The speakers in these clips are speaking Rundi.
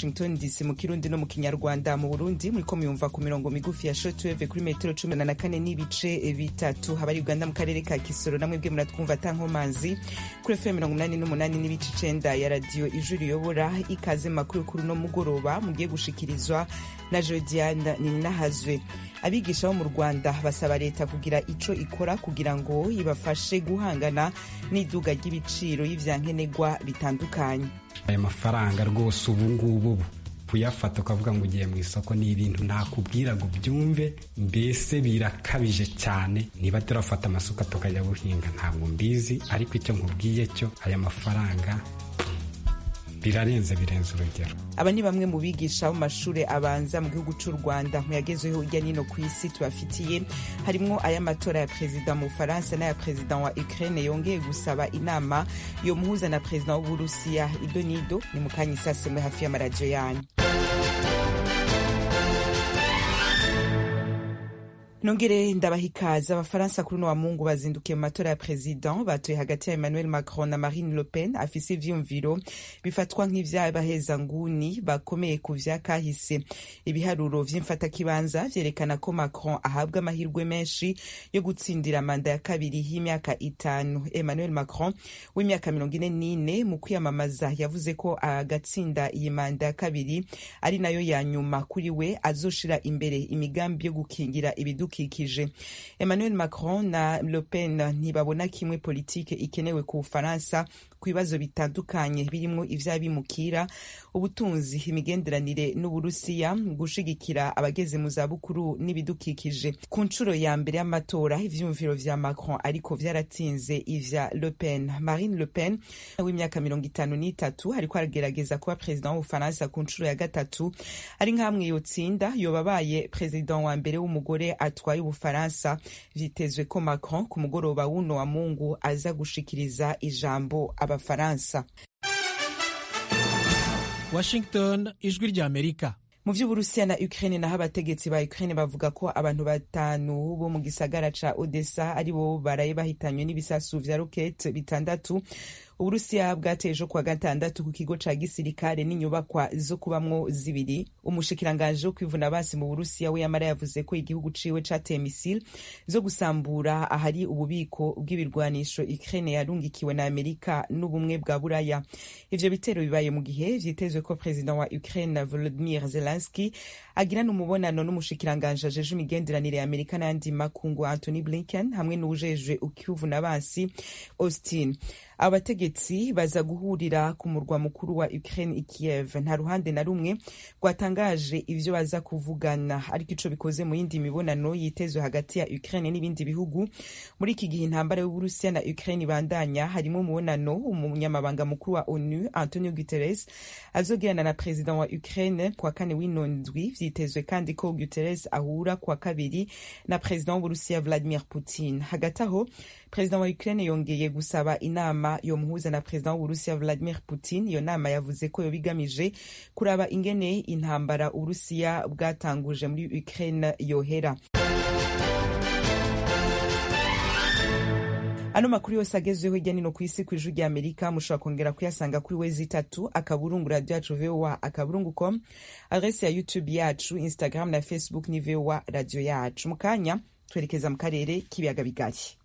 washington dc mu kirundi no mu kinyarwanda mu burundi muriko muyumva ku mirongo migufi ya shortwave kuri metero cumi na kane n'ibice bitatu habari uganda mu karere ka kisoro namwe bwe muratwumva tankomazi kuri fm mirongo umunani n'umunani n'ibice icenda ya radiyo ijwi riyobora ikaze makuru kuri uno mugoroba mugiye gushikirizwa na jodiane ninahazwe abigisha bo mu rwanda basaba leta kugira ico ikora kugira ngo ibafashe guhangana n'iduga ry'ibiciro y'ivyankenerwa bitandukanye aya mafaranga rwose ubu ngubu kuyafata ukavuga ngo ugiye mu isoko ni ibintu nakubwira ngo ubyumve mbese birakabije cyane niba turafata amasuka tukajya guhinga ntabwo mbizi ariko icyo nkubwiye cyo aya mafaranga birarenze birenze urugero aba ni bamwe mu bigisha bo mashuri abanza mu gihugu cy'u rwanda mu yagezeho hirya nino ku isi tubafitiye harimwo ay'amatora ya perezida mu bufaransa n'aya perezida wa ukraine yongeye gusaba inama yo muhuza na perezida w'uburusiya ido nido ni mu kanya isasemwe hafi y'amaradiyo yanyu nongere ndabaha ikaze abafaransa kuri uno wa mungu bazindukiye mu matora ya president batoye hagati ya emmanuel macron na marine le pen afise ivyumviro bifatwa nk'ivy'abahezanguni bakomeye ku vya kahise ibiharuro vy'imfatakibanza vyerekana ko macron ahabwa amahirwe menshi yo gutsindira manda ya kabiri y'imyaka itanu emmanuel macron w'imyaka mirongo ine n'ine mu kwiyamamaza yavuze ko agatsinda iyi manda ya kabiri ari nayo ya nyuma kuri we azoshira imbere imigambi yo gukingira ibiduka ibidukikije emmanuel macron na le pen ntibabona kimwe politike ikenewe ku bufaransa ku bibazo bitandukanye birimo ivy'abimukira ubutunzi imigenderanire n'uburusiya gushigikira abageze mu zabukuru n'ibidukikije ku nshuro ya mbere y'amatora ivyumviro vya macron ariko vyaratsinze ivya le pen marine le pen w'imyaka mirongo itanu n'itatu ariko aragerageza kuba perezida w'ubufaransa ku nshuro ya gatatu ari nk'amwe yotsinda yobabaye perezida wa mbere w'umugore atwaye ubufaransa vyitezwe ko macron ku mugoroba w'uno wa mungu aza gushikiriza ijambo abafaransa washington ijwi rya amerika mu vy'uburusiya na ukraine naho abategetsi ba ukraine bavuga ko abantu batanu bo mu gisagara ca odessa ari bo baraye bahitanywe n'ibisasu vya rokete bitandatu uburusiya bwateye ejo kuwa gatandatu ku kigo ca gisirikare n'inyubakwa zo kubamwo zibiri umushikiranganji wo kwivuna basi mu burusiya we yamara yavuze ko igihugu ciwe cateye misile zo gusambura ahari ububiko bw'ibirwanisho ukraine yarungikiwe na amerika n'ubumwe bwa buraya ivyo bitero bibaye mu gihe vyitezwe ko perezida wa ukraine volodimir zelenski agirana umubonano n'umushikiranganji ajeje imigenderanire ya amerika n'ayandi makungu antony blinken hamwe n'uwujejwe ukivuna basi austin abo bategetsi baza guhurira ku murwa mukuru wa Ukraine i Kiev nta ruhande na rumwe rwatangaje ivyo baza kuvugana ariko ico bikoze mu yindi mibonano yitezwe hagati ya Ukraine n'ibindi bihugu muri iki gihe intambara y'Uburusiya na Ukraine ibandanya harimo umubonano umunyamabanga mukuru wa ONU Antonio Guterres azogirana na perezida wa Ukraine kwa kane w'ino ndwi vyitezwe kandi ko Guterres ahura kwa kabiri na perezida w'Uburusiya Vladimir Putin hagati aho perezida wa Ukraine yongeye gusaba inama yo muhuza na perezida w'uburusiya Vladimir Putin iyo nama yavuze ko yoba igamije kuraba ingene intambara uburusiya bwatanguje muri Ukraine yohera ano makuru yose agezweho hirya nino ku isi ku ijwi rya amerika mushobora kongera kuyasanga kuri wezi itatu akaburungu radio yacu voa akaburungu com adresi ya youtube yacu instagram na facebook ni voa radio yacu mu kanya twerekeza mu karere k'ibiyaga bigari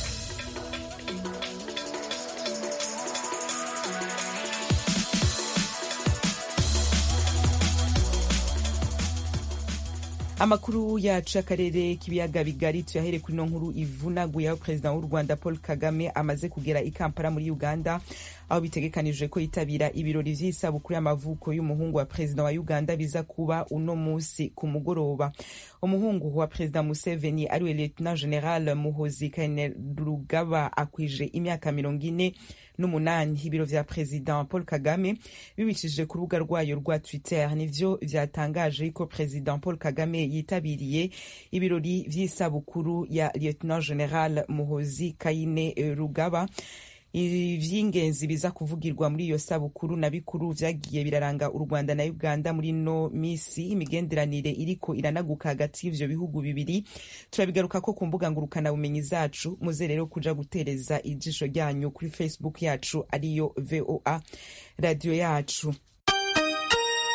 amakuru yacu y'akarere k'ibiyaga bigari tuyahere kuri ino nkuru ivunaguye aho perezida w'u rwanda paul kagame amaze kugera i kampala muri uganda aho bitegekanijwe ko yitabira ibirori vy'isabukuru y'amavuko y'umuhungu wa perezida wa uganda biza kuba uno musi ku mugoroba umuhungu wa perezida museveni ariwe lieutenant general muhozi kainerugaba akwije imyaka mirongo ine n'umunani ibiro vya perezida paul kagame bibicishije ku rubuga rwayo rwa twitter nivyo vyatangaje ko perezida paul kagame yitabiriye ibirori vy'isabukuru ya lieutenant general muhozi kaine rugaba ivy'ingenzi biza kuvugirwa muri iyo sabukuru na bikuru vyagiye biraranga u rwanda na uganda muri no misi imigenderanire iriko iranaguka hagati y'ivyo bihugu bibiri turabigaruka ko ku mbuga ngurukana bumenyi zacu muze rero kuja gutereza ijisho ryanyu kuri facebook yacu ariyo voa radio yacu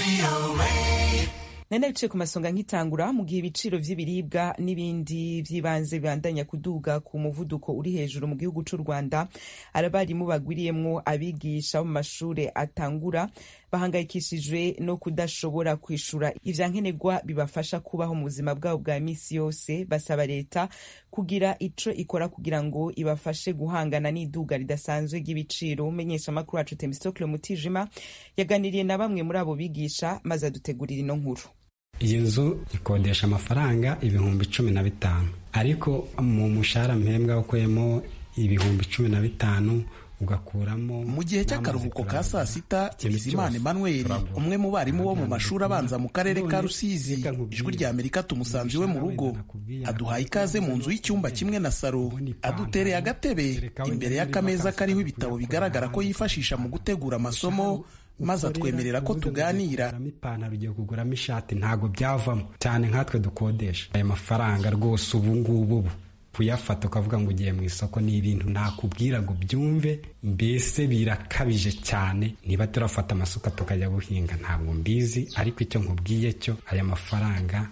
nari bicaye ku masonga nkitangura mu gihe ibiciro vy'ibiribwa n'ibindi vy'ibanze bibandanya kuduga ku muvuduko uri hejuru mu gihugu c'u rwanda abarimu bagwiriyemwo abigisha bo mu mashure atangura bahangayikishijwe no kudashobora kwishura ivyankenerwa bibafasha kubaho mu buzima bwabo bwa misi yose basaba leta kugira ico ikora kugira ngo ibafashe guhangana n'iduga ridasanzwe ry'ibiciro umenyesha amakuru wacu temistokle mutijima yaganiriye na bamwe muri abo bigisha maze adutegurira ino nkuru iyi nzu ikodesha amafaranga ibihumbi cumi na bitanu ariko mu mushahara mpembwa ukuyemo ibihumbi cumi na bitanu ugakuramo mu gihe cy'akaruhuko ka saa sita bizimana emmanuel umwe mu barimu bo mu mashuri abanza mu karere ka rusizi ijwi rya amerika tumusanze iwe mu rugo aduhaye ikaze mu nzu y'icyumba kimwe na saro adutereye agatebe imbere y'akameza kariho ibitabo bigaragara ko yifashisha mu gutegura amasomo maze atwemerera ko tuganira ipantaro ugiye kuguramo ishati ntabwo byavamo cyane nkatwe dukodesha aya mafaranga rwose ubu ngubu kuyafata ukavuga ngo ugiye mu isoko ni ibintu nakubwira ngo byumve mbese birakabije cyane niba turafata amasuka tukajya guhinga ntabwo mbizi ariko icyo nkubwiye cyo aya mafaranga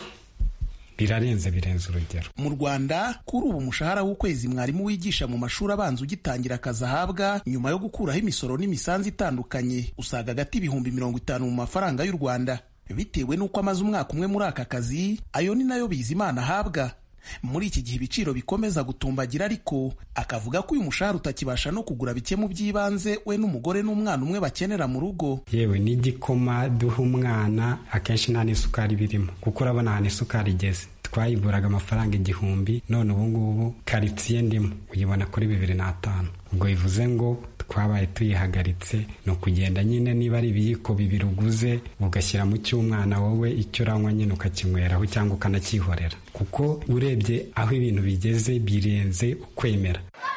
birarenze birenze urugero mu rwanda kuri ubu umushahara w'ukwezi mwarimu wigisha mu mashuri abanza ugitangira akazi ahabwa nyuma yo gukuraho imisoro n'imisanzu itandukanye usaga agati ibihumbi mirongo itanu mu mafaranga y'u rwanda bitewe n'uko amaze umwaka umwe muri aka kazi ayo ni nayo bizimana ahabwa muri iki gihe ibiciro bikomeza gutumbagira ariko akavuga ko uyu mushahara utakibasha no kugura bike mu by'ibanze we n'umugore n'umwana umwe bakenera mu rugo yewe n'igikoma duha umwana akenshi nta n'isukari birimo kuko urabona ahantu isukari igeze twayiguraga amafaranga igihumbi none ubu ngubu karitsiye ndimo uyibona kuri bibiri n'atanu ubwo bivuze ngo twabaye tuyihagaritse ni ukugenda nyine niba ari ibiyiko bibiri uguze ugashyira mu cy'umwana wowe icyo uranywa nyine ukakinyweraho cyangwa ukanacyihorera kuko urebye aho ibintu bigeze birenze ukwemera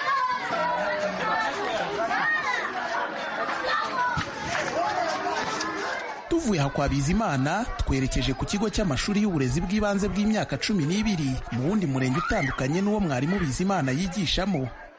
tuvuye aha kwa bizimana twerekeje ku kigo cy'amashuri y'uburezi bw'ibanze bw'imyaka cumi n'ibiri mu wundi murenge utandukanye n'uwo mwarimu bizimana yigishamo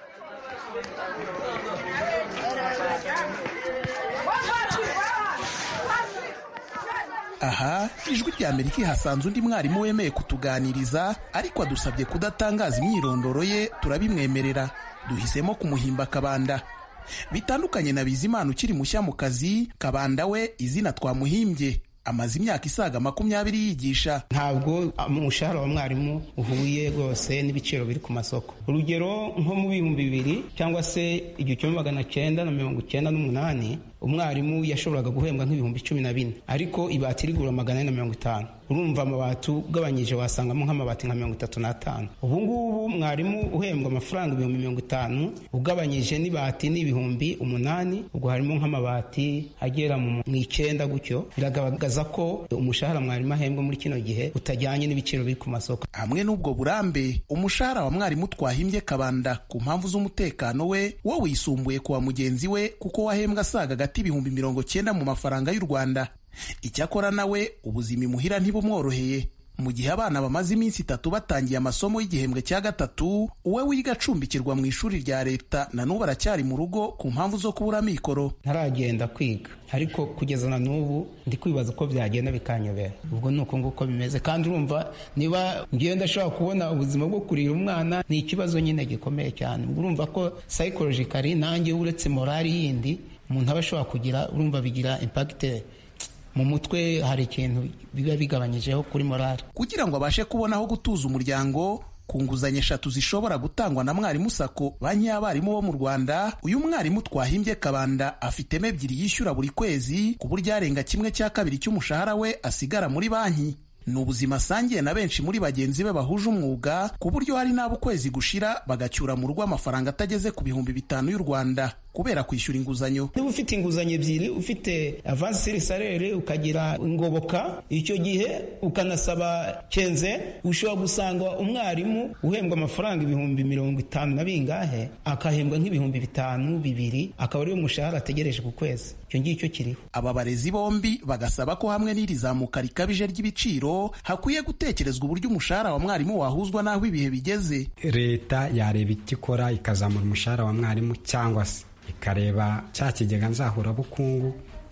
aha ijwi rya amerika ihasanze undi mwarimu wemeye kutuganiriza ariko adusabye kudatangaza imyirondoro ye turabimwemerera duhisemo kumuhimba kabanda bitandukanye na bizimana ukiri mushya mu kazi kabanda we izina twamuhimbye amaze imyaka isaga makumyabiri yigisha ntabwo umushahara wa mwarimu uhuye rwose n'ibiciro biri ku masoko urugero nko mu bihumbi bibiri cyangwa se igihumbi magana cyenda na mirongo icyenda n'umunani umwarimu yashoboraga guhembwa nk'ibihumbi cumi na bine ariko ibati rigura magana ane na mirongo itanu urumva amabati ugabanyije wasangamo nk'amabati nka mirongo itatu n'atanu ubu ngubu mwarimu uhembwa amafaranga ibihumbi mirongo itanu ugabanyije n'ibati n'ibihumbi umunani ubwo harimo nk'amabati agera mu icyenda gutyo biragaragaza ko umushahara mwarimu ahembwa muri kino gihe utajyanye n'ibiciro biri ku masoko hamwe n'ubwo burambe umushahara wa mwarimu twahimbye kabanda ku mpamvu z'umutekano we wo wisumbuye ku wa mugenzi we kuko wahembwa asaga hagati ibihumbi mirongo cyenda mu mafaranga y'u rwanda icyakora nawe ubuzima imuhira ntibumworoheye mu gihe abana bamaze iminsi itatu batangiye amasomo y'igihembwe cya gatatu uwe wiga acumbikirwa mu ishuri rya leta na n'ubu aracyari mu rugo ku mpamvu zo kubura amikoro ntaragenda kwiga ariko kugeza na n'ubu ndi kwibaza uko byagenda bikanyobera ubwo ni uko nguko bimeze kandi urumva niba ngenda ashobora kubona ubuzima bwo kurira umwana ni ikibazo nyine gikomeye cyane urumva ko psychologically nanjye uretse morali yindi umuntu aba ashobora kugira urumva bigira impagite mu mutwe hari ikintu biba bigabanyijeho kuri morali kugira ngo abashe kubona aho gutuza umuryango ku nguzanyo eshatu zishobora gutangwa na mwarimu sako banki y'abarimu bo mu rwanda uyu mwarimu twahimbye kabanda afitemo ebyiri yishyura buri kwezi ku buryo arenga kimwe cya kabiri cy'umushahara we asigara muri banki ni ubuzima asangiye na benshi muri bagenzi be bahuje umwuga ku buryo hari n'abo ukwezi gushira bagacyura mu rugo amafaranga atageze ku bihumbi bitanu y'u rwanda kubera kwishyura inguzanyo niba ufite inguzanyo ebyiri ufite avansi siri salere ukagira ingoboka icyo gihe ukanasaba kenze ushobora gusanga umwarimu uhembwa amafaranga ibihumbi mirongo itanu na bingahe akahembwa nk'ibihumbi bitanu bibiri akaba ariyo mushahara ategereje ku kwezi icyo ngicyo kiriho aba barezi bombi bagasaba ko hamwe n'iri zamuka rikabije ry'ibiciro hakwiye gutekerezwa uburyo umushahara wa mwarimu wahuzwa n'aho ibihe bigeze leta yareba icyo ikora ikazamura umushahara wa mwarimu cyangwa se ikareba cya kigega nzahurabukungu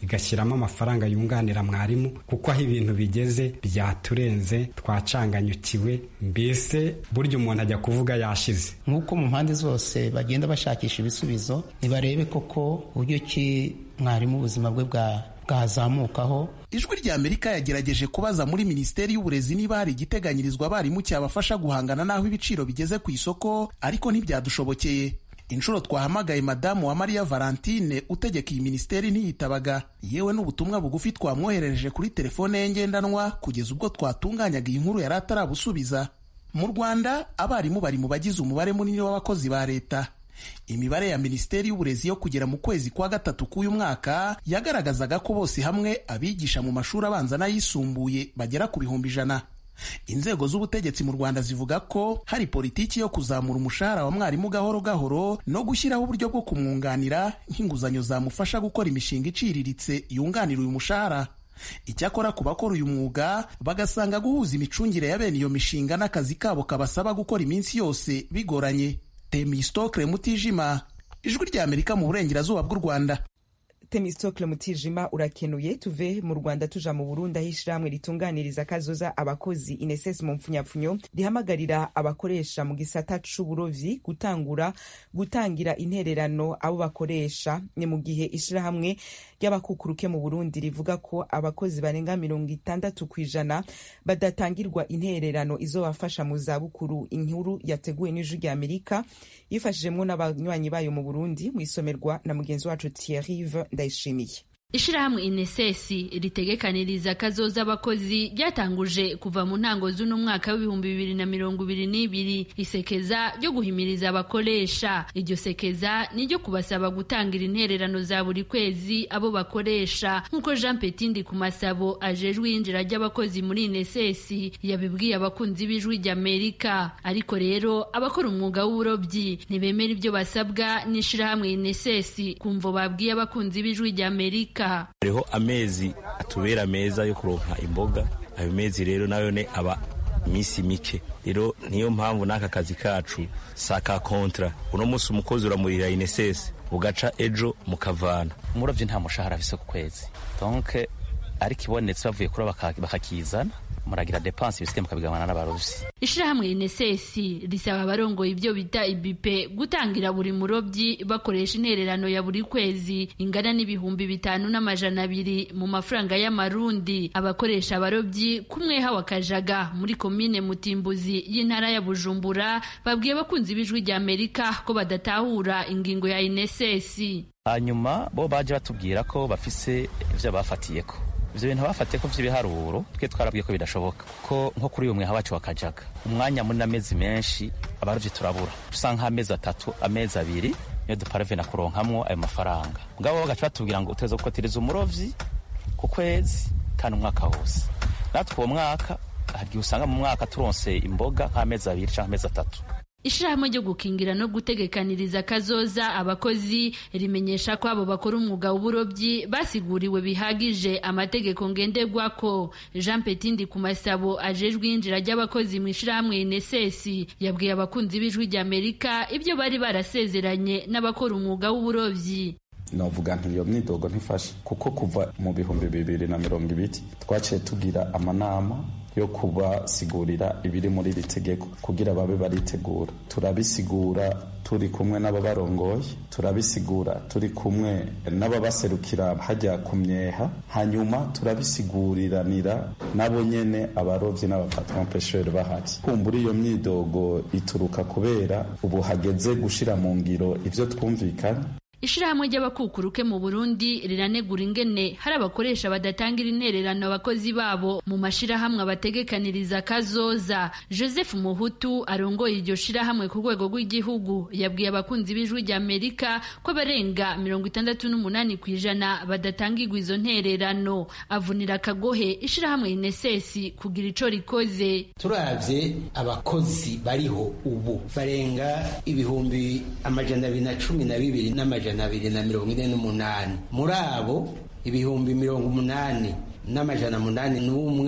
igashyiramo amafaranga yunganira mwarimu kuko aho ibintu bigeze byaturenze twacanganyukiwe mbese burya umuntu ajya kuvuga yashize nk'uko mu mpande zose bagenda bashakisha ibisubizo ntibarebe koko uburyo ki mwarimu ubuzima bwe bwa bwazamukaho ijwi rya amerika yagerageje kubaza muri minisiteri y'uburezi niba hari igiteganyirizwa abarimu cyabafasha guhangana n'aho ibiciro bigeze ku isoko ariko ntibyadushobokeye inshuro twahamagaye madamu wa mariya valentine utegeka iyi minisiteri ntiyitabaga yewe n'ubutumwa bugufi twamwoherereje kuri telefone ye ngendanwa kugeza ubwo twatunganyaga iyi nkuru yari atarabusubiza mu rwanda abarimu bari mu bagize umubare munini w'abakozi ba leta imibare ya minisiteri y'uburezi yo kugera mu kwezi kwa gatatu k'uyu mwaka yagaragazaga ko bose hamwe abigisha mu mashuri abanza n'ayisumbuye bagera ku bihumbi ijana inzego z'ubutegetsi mu rwanda zivuga ko hari politiki yo kuzamura umushahara wa mwarimu gahoro gahoro no gushyiraho uburyo bwo kumwunganira nk'inguzanyo zamufasha gukora imishinga iciriritse yunganira uyu mushahara icyakora ku bakora uyu mwuga bagasanga guhuza imicungire ya bene iyo mishinga n'akazi kabo kabasaba gukora iminsi yose bigoranye temistokle mutijima ijwi rya amerika mu burengerazuba bw'u rwanda temistokle mutijima urakenuye tuve mu rwanda tuja mu burundi aho ishirahamwe ritunganiriza kazoza abakozi ineses mu mpfunyapfunyo rihamagarira abakoresha mu gisata c'uburovyi gutangura gutangira intererano abo bakoresha ni mu gihe ishirahamwe ry'abakukuruke mu burundi rivuga ko abakozi barenga mirongo itandatu ku ijana badatangirwa intererano izobafasha mu zabukuru inkuru yateguwe n'ijwi rya amerika yifashijemwo n'abanywanyi bayo mu burundi mu isomerwa na mugenzi wacu thierrive ndayishimiye ishirahamwe inesesi ritegekaniriza kazoza abakozi ryatanguje kuva mu ntango z'uno mwaka w'ibihumbi bibiri na mirongo ibiri n'ibiri isekeza ryo guhimiriza abakoresha iryo sekeza ni ryo kubasaba gutangira intererano za buri kwezi abo bakoresha nk'uko jean petindi ku masabo ajejwe iyinjira ry'abakozi muri inesesi yabibwiye abakunzi b'ijwi ry'amerika ariko rero abakora umwuga w'uburobyi ntibemera ibyo basabwa n'ishirahamwe inesesi kumvo babwiye abakunzi b'ijwi ry'amerika hariho amezi atubera meza yo kuronka imboga ayo mezi rero nayo ne aba iminsi mike rero niyo mpamvu n'aka kazi kacu sa ka kontra uno munsi umukozi uramurira inesesi ugaca ejo mukavana umurovyi nta mushahara afise ku kwezi donc ariko ibonetse bavuye kuroba bakakizana muragira depanse ibisigaye mukabigabana n'abarovyi ishirahamwe inesesi risaba abarongoye ibyo bita ibipe gutangira buri murobyi bakoresha intererano ya buri kwezi ingana n'ibihumbi bitanu n'amajana abiri mu mafaranga y'amarundi abakoresha abarobyi kumweha wa kajaga muri komine mutimbuzi y'intara ya bujumbura babwiye abakunzi b'ijwi rya amerika ko badatahura ingingo ya inesesi hanyuma bo baje batubwira ko bafise ivyo bafatiyeko ivyo bintu bafatiye ko vy'ibiharuro twe twarabwiye ko bidashoboka ko nko kuri uyu mweha wacu wakajaga umwanya muri n'amezi menshi abarovyi turabura dusa nk'amezi atatu amezi abiri niyo duparavena kuronkamwo ayo mafaranga mugabo bagaca batubwira ngo uteza gukotereza umurovyi ku kwezi kandi umwaka wose natwe uwo mwaka hari usanga mu mwaka turonse imboga nk'amezi abiri canke amezi atatu ishirahamwe ryo gukingira no gutegekaniriza kazoza abakozi rimenyesha ko abo bakora umwuga w'uburobyi basiguriwe bihagije amategeko ngenderwako jean petindi ku masabo ajejwe iyinjira ry'abakozi mu ishirahamwe inesesi yabwiye abakunzi b'ijwi ry'amerika ibyo bari barasezeranye n'abakora umwuga w'uburobyi novuga nti iyo myidogo ntifashe kuko kuva mu bihumbi bibiri na mirongo ibiri twaciye tugira amanama yo kubasigurira ibiri muri iri tegeko kugira babe baritegura turabisigura turi kumwe n'ababarongoye turabisigura turi kumwe n'ababaserukira hajya ku myeha hanyuma turabisiguriranira nabo nyene abarovyi n'abapatron pesheri bahari kumbura iyo myidogo ituruka kubera ubu hageze gushira mu ngiro ivyo twumvikanye ishirahamwe ry'abakukuruke mu burundi riranegura ingene hari abakoresha badatangira intererano abakozi babo mu mashirahamwe abategekaniriza kazoza joseph muhutu arongoye iryo shirahamwe ku rwego rw'igihugu yabwiye abakunzi b'ijwi rya amerika ko abarenga mirongo itandatu n'umunani ku ijana badatangirwa izo ntererano avunira akagohe ishirahamwe inesesi kugira ico rikoze turavye abakozi bariho ubu barenga ibihumbi amajana abiri na cumi na bibiri n'amajana abiri na mirongo ine n'umunani muri abo ibihumbi mirongo umunani n'amajana munani n'umwe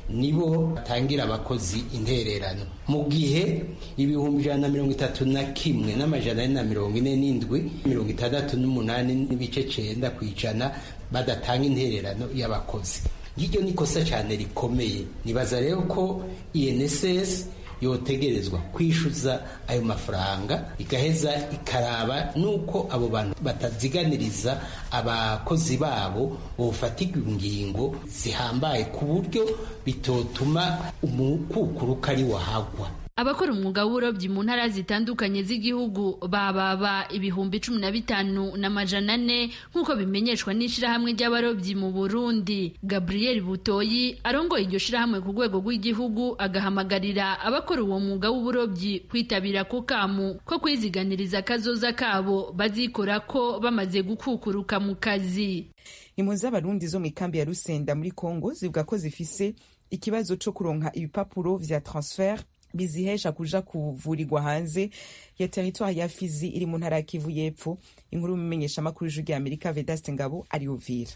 nibo batangira abakozi intererano mu gihe ibihumbi ijana na mirongo itatu na kimwe n'amajana ane na mirongo ine n'indwi mirongo itandatu n'umunani n'ibice cenda ku ijana badatanga intererano y'abakozi ngiryo ni ikosa cyane rikomeye nibaza rero ko inss yotegerezwa kwishyuza ayo mafaranga igaheza ikaraba nuko abo bantu bataziganiriza abakozi babo bofatirwa ingingo zihambaye ku buryo bitotuma umukukuruka ari wahagwa abakora umwuga w'uburobyi mu ntara zitandukanye z'igihugu bababa ibihumbi cumi na bitanu n'amajana ane nk'uko bimenyeshwa n'ishirahamwe ry'abarobyi mu burundi gabriel butoyi arongoye iryo shirahamwe ku rwego rw'igihugu agahamagarira abakora uwo mwuga w'uburobyi kwitabira ko kamu ko kwiziganiriza akazoza kabo bazikora ko bamaze gukukuruka mu kazi impunzi z'abarundi zo mu ikambi ya rusenda muri congo zivuga ko zifise ikibazo co kuronka ibipapuro vya transfer bizihesha kuja kuvurirwa hanze ya teritwari ya Fizi iri mu ntara ya Kivu y'Epfo inkuru y'umumenyesha makuru y'ijwi ry'Amerika Vedaste Ngabo ari Uvira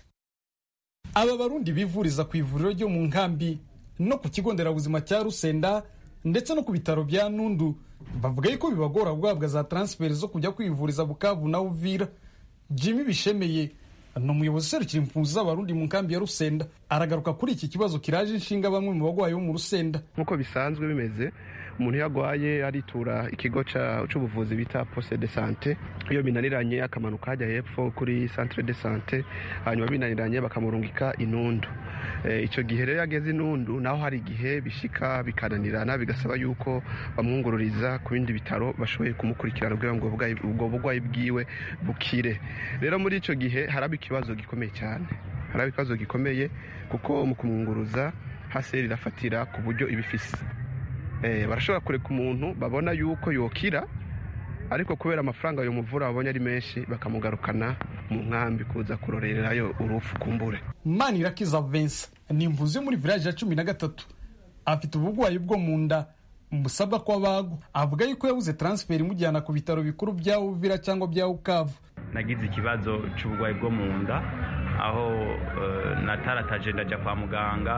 aba barundi bivuriza ku ivuriro ryo mu nkambi no ku kigo nderabuzima cya Rusenda ndetse no ku bitaro bya Nundu bavuga yuko bibagora guhabwa za transfert zo kujya kwivuriza Bukavu na Uvira Jimmy Bishemeye ni umuyobozi userukira impunzi z'abarundi mu nkambi ya Rusenda aragaruka kuri iki kibazo kiraje inshinga bamwe mu bagwayi bo mu Rusenda nk'uko bisanzwe bimeze umuntu iyo agwaye aritura ikigo cy'ubuvuzi bita poste de sante iyo binaniranye akamanuka hajya hepfo kuri centre de sante hanyuma binaniranye bakamurungika inundu icyo gihe rero ageze inundu naho hari igihe bishika bikananirana bigasaba yuko bamwungururiza ku bindi bitaro bashoboye kumukurikirana kugira ngo ubwo burwayi bwiwe bukire rero muri icyo gihe haraba ikibazo gikomeye cyane haraba ikibazo gikomeye kuko mu kumwunguruza hasi rirafatira ku buryo ibifise barashobora kureka umuntu babona yuko yokira ariko kubera amafaranga ayo muvura babonye ari menshi bakamugarukana mu nkambi kuza kurorerayo urufu kumbure manirakiza vensa ni imvuzi yo muri village ya cumi na gatatu afite uburwayi bwo mu nda musabwa ko abagwa avuga yuko yabuze transfer imujyana ku bitaro bikuru bya uvira cyangwa bya ukavu nagize ikibazo cy'uburwayi bwo mu nda aho natarataje ndajya kwa muganga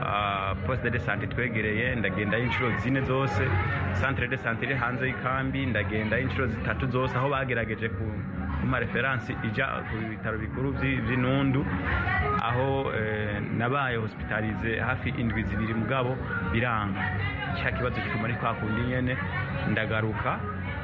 poste de sante twegereye ndagendayo inshuro zine zose centre de sante iri hanze y'ikambi ndagendayo inshuro zitatu zose aho bagerageje ku kuma referansi ijya ku bitaro bikuru by'inundu aho nabaye hospitalize hafi indwi zibiri mugabo biranga cya kibazo kikuma ari kwa kundi nyene ndagaruka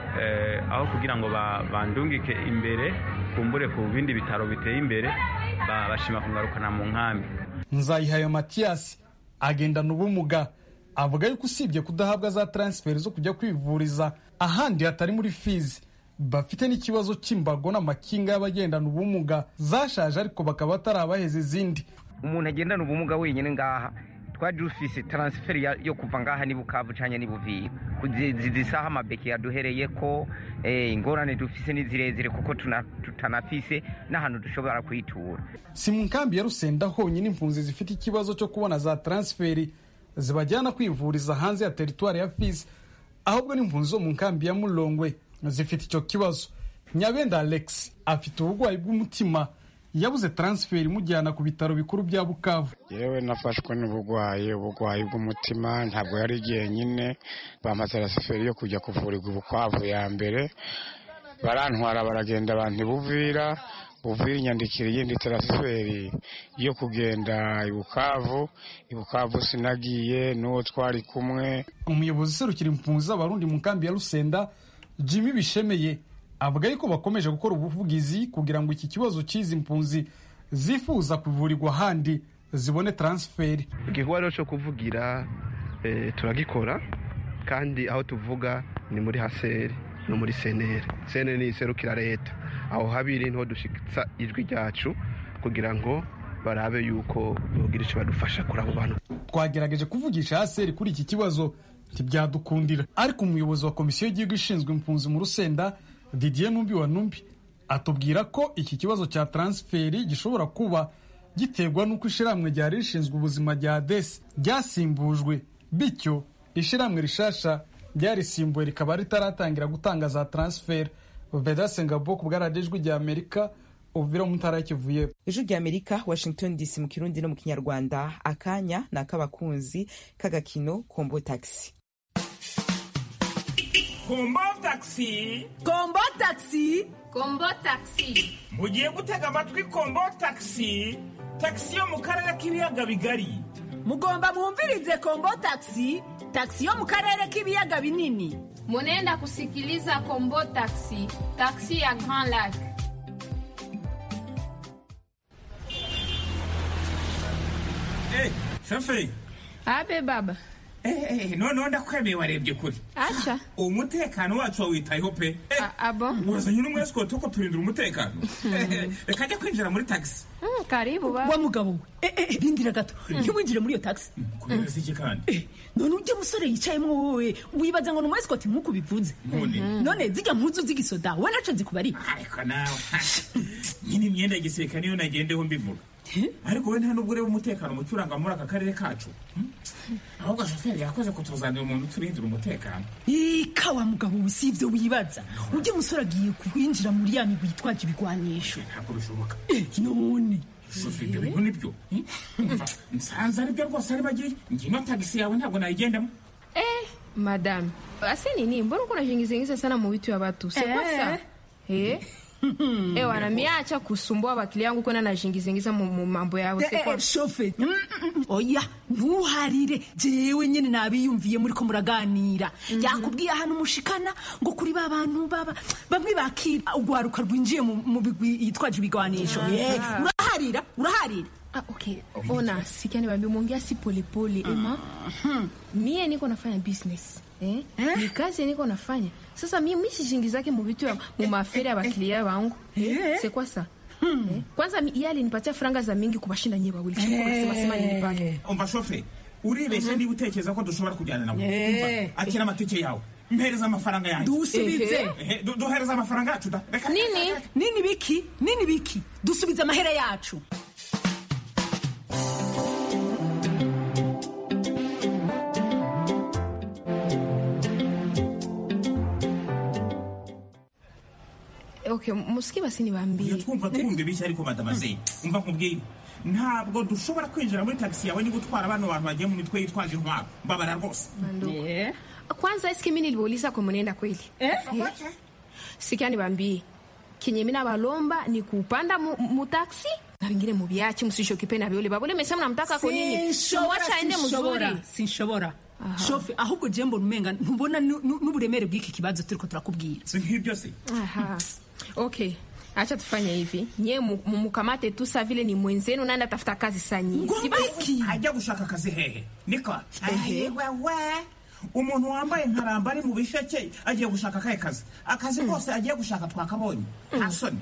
aho kugira ngo bandungike imbere kumbure ku bindi bitaro biteye imbere bashima kungarukana mu nkambi nzayihaye matiyasi agendana ubumuga avuga yuko usibye kudahabwa za transferi zo kujya kwivuriza ahandi hatari muri fizi bafite n'ikibazo cy'imbago n'amakinga y'abagendana ubumuga zashaje ariko bakaba batarabaheza izindi umuntu agendana ubumuga wenyine ngaha twaje ufise transfer yo kuva ngaha ni bukavu canke ni buvira zisaha amabeki yaduhereye ko ingorane dufise ni zirezire kuko tutanafise n'ahantu dushobora kwitura si mu nkambi ya rusenda honyine impunzi zifite ikibazo cyo kubona za transferi zibajyana kwivuriza hanze ya teritwari ya fizi ahubwo n'impunzi zo mu nkambi ya mulongwe zifite icyo kibazo nyabenda alex afite uburwayi bw'umutima yabuze transferi imujyana ku bitaro bikuru bya bukavu yewe nafashwe n'uburwayi uburwayi bw'umutima ntabwo yari jyenyine bampaye transferi yo kujya kuvurirwa ubukwavu ya mbere barantwara baragenda abantu buvira buvira inyandikira iyindi transferi yo kugenda ibukavu ibukavu sinagiye n'uwo twari kumwe umuyobozi userukira impunzi z'abarundi mu nkambi ya rusenda jimmy bishemeye avuga yuko bakomeje gukora ubuvugizi kugira ngo iki kibazo cy'izi mpunzi zifuza kuvurirwa ahandi zibone transferi igikorwa rero cyo kuvugira turagikora kandi aho tuvuga ni muri haseri no muri seneri seneri ni iserukira leta aho habiri niho dushyitsa ijwi ryacu kugira ngo barabe yuko bogira icyo badufasha kuri abo bantu twagerageje kuvugisha haseri kuri iki kibazo ntibyadukundira ariko umuyobozi wa komisiyo y'igihugu ishinzwe impunzi mu rusenda didier numbi wa numbi atubwira ko iki kibazo cya transferi gishobora kuba giterwa n'uko ishyirahamwe ryari rishinzwe ubuzima rya desi ryasimbujwe bityo ishyirahamwe rishasha ryarisimbuwe rikaba ritaratangira gutanga za transferi vedase ngabo ku bwaradijwi rya amerika uvira mu ntara y'kivuye ijwi rya amerika washington dc mu kirundi no mu kinyarwanda akanya ni ak'abakunzi k'agakino kombo taxi kombo taxi kombo taxi kombo taxi mugiye gutega amatwi kombo taxi taxi yo mu karere k'ibiyaga bigari mugomba mwumvirize kombo taxi taxi yo mu karere k'ibiyaga binini munenda kusikiliza kombo taxi taxi ya grand lac Eh, shoferi abe baba noneho ndakwemeye warebye kure acha umutekano wacu wawitayeho pe abo wazanye n'umwesikoti wo kuturindira umutekano reka ajya kwinjira muri tagisi Mm, karibu baba wa mugabo we eh, eh, rindira gato ntiwinjire muri iyo taxi kubera iki kandi none ujya musore yicayemo wowe wibaza ngo ni umwesikoti nk'uko bivuze None? none zijya mpuzu z'igisoda we naco zikubari ariko nawe nyine imyenda ya gisirikare niyo nagendeho mbivuga ariko we nta nubwo ureba umutekano muke uranga muri aka karere kacu Hmm? ahubwo shoferi yakoze kutuzanira umuntu uturindira umutekano ika wa mugabo we si ibyo wibaza ujya musore agiye kwinjira muri ya migwi yitwaje ibigwanisho ntabwo bishoboka none shoferi ibyo bintu nibyo Hmm? Umva, nsanze aribyo rwose ari bagiye ngino tagisi yawe ntabwo nayigendamo eh madam ase nini mbona uko unajiingizaingiza sana mu vitu ya watu Eh. sekosa eh eh wanamiacha kusumbua wakili yangu kwenda najiingizaingiza mu mu mambo yao Eh, eh, sekosa shoferi Mm, mm, mm. oya ntuharire jewe nyine nabiyumviye muri ko muraganira yakubwiye ahantu mushikana ngo kuri ba bantu baba bamwe bakira urwaruka rwinjiye mu mu bigwi yitwaje ibigwanisho Ah. Eh, uraharira uraharira Ah, okay. Ona, sikia niwaambie umeongea si polepole ema. Mie niko nafanya business. Eh? Ni kazi niko nafanya. Sasa mimi mimi sijingizake mu vitu ya mu mafere ya bakilia wangu. Eh? C'est quoi ça? Eh? Kwanza mi- yeye alinipatia franga za mingi kubashinda nyewe wawili. Chukua nasema sema nilipata. umva shoferi uribeshye niba utekereza ko dushobora kujyana nawe Eh. Umva, akira amatike yawe mpereza amafaranga yanjye dusubize Ehe, du- duhereza amafaranga yacu da reka nini nini biki nini biki dusubize amahera yacu Okay, musiki basi niwaambie. twumva twumva ibishya ariko madamaze umva nkubwire ntabwo dushobora kwinjira muri tagisi yawe niba utwara bano bantu bagiye mu mitwe yitwaje intwaro mbabara rwose Kwanza eske mimi niliwauliza kwa mwenenda kweli? Eh? Sikia niwaambie. Kenye mimi nabalomba ni kupanda mu, mu taxi na vingine mubiache msishokipe na viole babole mesema namtaka kwa nini? So wacha aende mzuri. sinshobora shofe ahubwo je mbona umenga ntubona nu- nu- n'uburemere bw'iki kibazo turiko turakubwira si nk'ibyo se Aha. Okay. Acha tufanye hivi. Nyie mu- mumukamate tu sa vile ni mwenzenu naenda tafuta kazi sanyi. ajya gushaka akazi hehe niko Ehe. wewe umuntu wambaye nkaramba ari mu bisheke agiye gushaka akahe kazi akazi kose agiye gushaka twakabonye nta soni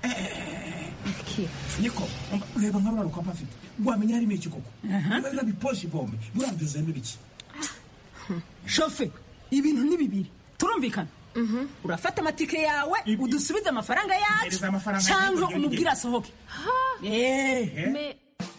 niko umva, reba nka rura rukapa afite wamenya harimo iki koko reba biposhe bombe buriya byuzuyemo ibiki shofe ibintu ni bibiri turumvikana urafata amatike yawe udusubize amafaranga yacu Mpereza amafaranga cyangwa yanjye, umubwire asohoke Eh. Me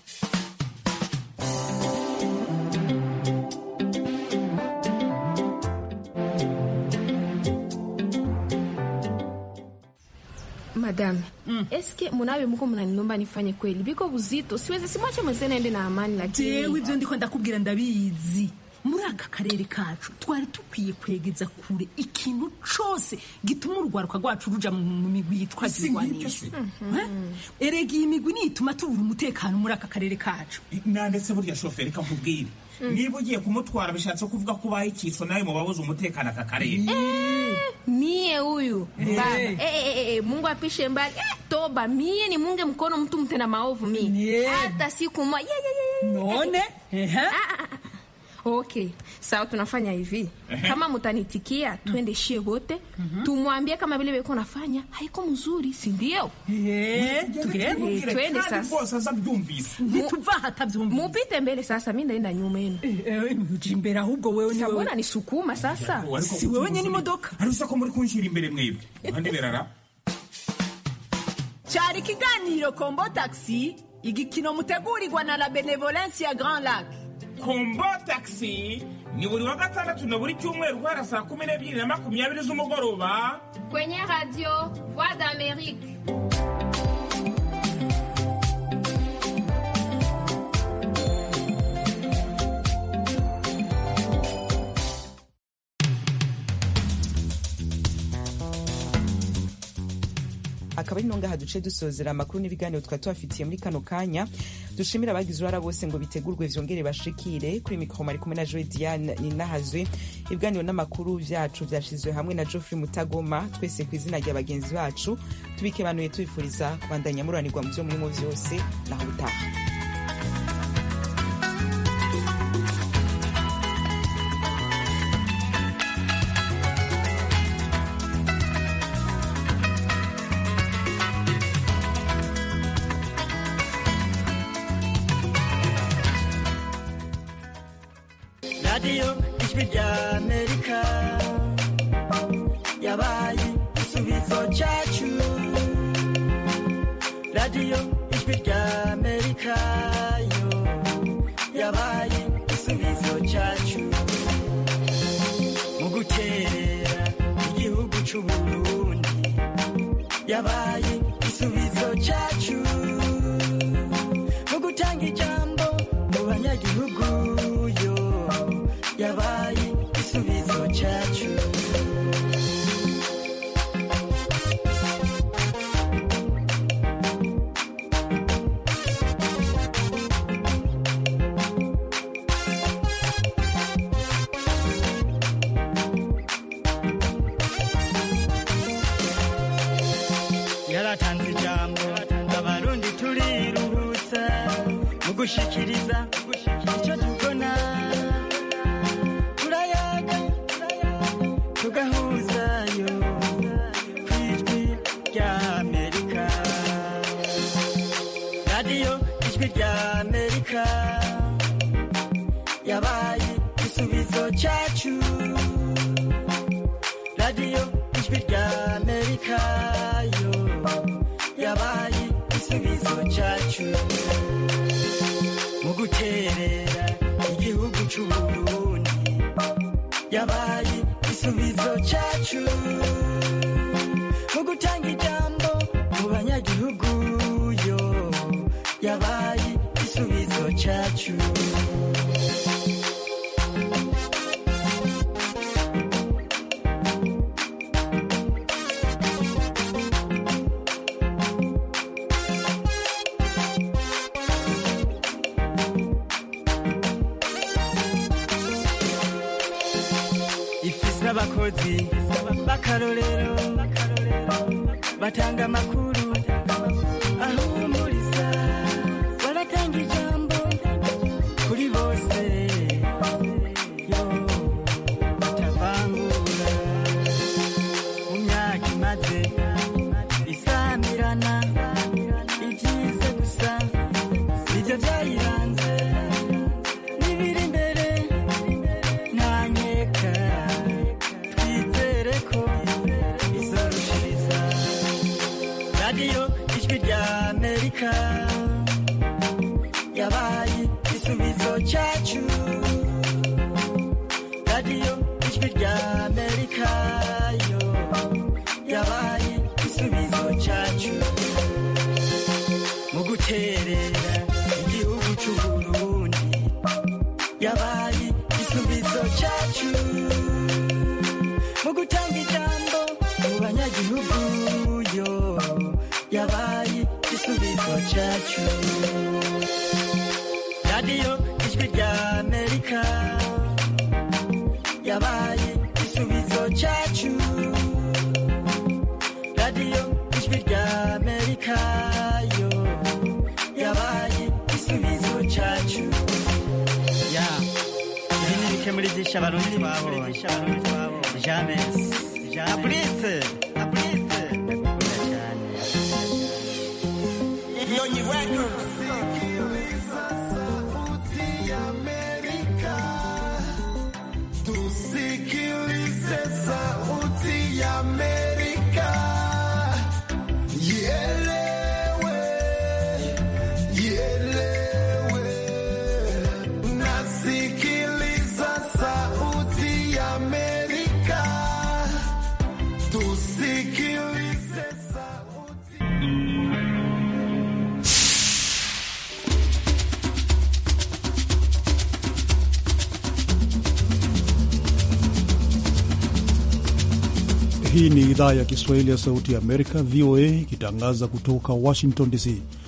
Madame, eske munawe muko mnaninomba nifanye kweli? Biko buzito, siwezi simwache mwenzenu aende na amani lakini. jewe ibyo ndiko ndakubwira ndabizi muri aka karere kacu twari dukwiye kwegeza kure ikintu cose gituma urwaruka rwacu ruja mu mu migwi yitwaje Si nk'ibyo ibigwanisho se. Eh? erega iyi migwi niyo ituma tubura umutekano muri aka karere kacu nandetse burya shoferi reka nkubwire niba ugiye kumutwara bishatse kuvuga ko ubaye ikiso nawe mu babuze umutekano aka karere Mie huyu Eh. baba eh, eh, eh, eh, Mungu apishe mbali eh, toba mie ni munge mkono mtu mtenda maovu mie hata siku moja yeah, yeah, yeah, yeah. none Ah, ah, ah. Okay, sawa, tunafanya hivi. Kama mutanitikia, twende shie wote tumwambie kama vile beko nafanya haiko mzuri, si ndio? tugende. Eh, twende sasa. ntituva hatabyumvise Mupite mbele sasa, mi ndaenda nyuma yenu. uja imbere ahubwo wewe ni Sabona wewe nisukuma sasa. si wewe nyine imodoka ariko ko muri kunshyira imbere mwebwe abandi berara cyari ikiganiro kombo taxi igikino mutegurirwa na la benevolence ya grand lac kombo taxi ni buri wa gatandatu na buri cyumweru guhera saa kumi n'ebyiri na makumyabiri z'umugoroba Kwenye radio Voix d'Amérique. akaba ari nongaha duce dusozera amakuru n'ibiganiro twari tubafitiye muri kano kanya dushimira abagize uruhara bose ngo bitegurwe vyongere bashikire kuri mikoro mari kumwe na joe diane ninahazwe ibiganiro n'amakuru vyacu vyashizwe hamwe na geoffrey mutagoma twese ku izina rya bagenzi bacu tubikebanuye tubifuriza kubandanya muranirwa mu vyo murimo vyose naho utaha radiyo ijwi rya amerika yabaye igisubizo cyacu radiyo ijwi rya amerika yo yabaye igisubizo cyacu mu guterera igihugu cy'uburundi yabaye igisubizo cyacu mu gutanga ijambo mu banyagihugu yo yabaye igisubizo cyacu yaratanze ijambo abarundi turiruhutsa mu gushikiriza icyo tubona turayaga tugahuzayo ku ijwi rya amerika radiyo ijwi rya amerika yabaye igisubizo cyacu radiyo ijwi rya amerika yo yabaye igisubizo cyacu mu guterera igihugu cy'uburundi yabaye igisubizo cyacu mu gutanga ijambo mu banyagihugu yo yabaye igisubizo cyacu ifise abakozi b'akarorero batanga amakuru ahumuriza baratanga ijambo kuri bose yo batavangura mu myaka imaze isamirana ibyize gusa nibyo byayiranze n'ibiri imbere ntanyeka twizere ko izorushiriza radiyo ijwi rya amerika yabaye igisubizo cyacu radiyo ijwi rya amerika yo yabaye igisubizo cyacu mu guterera igihugu cy'uburundi yabaye igisubizo cyacu mu gutanga ijambo mu banyagihugu yo yabaye igisubizo cyacu radiyo ijwi rya amerika yabaye igisubizo cyacu radiyo ijwi rya amerika yo yabaye igisubizo cyacu ya ibi ni bike muri byinshi abarundi twabonye james abrise abrise ndakunda cyane Nyonyi Records. Tusikilize sauti ya Amerika. Ielewe, ielewe. Nasikiliza sauti ya Amerika. Tusi Hii ni idhaa ya Kiswahili ya Sauti ya Amerika, VOA, ikitangaza kutoka Washington DC.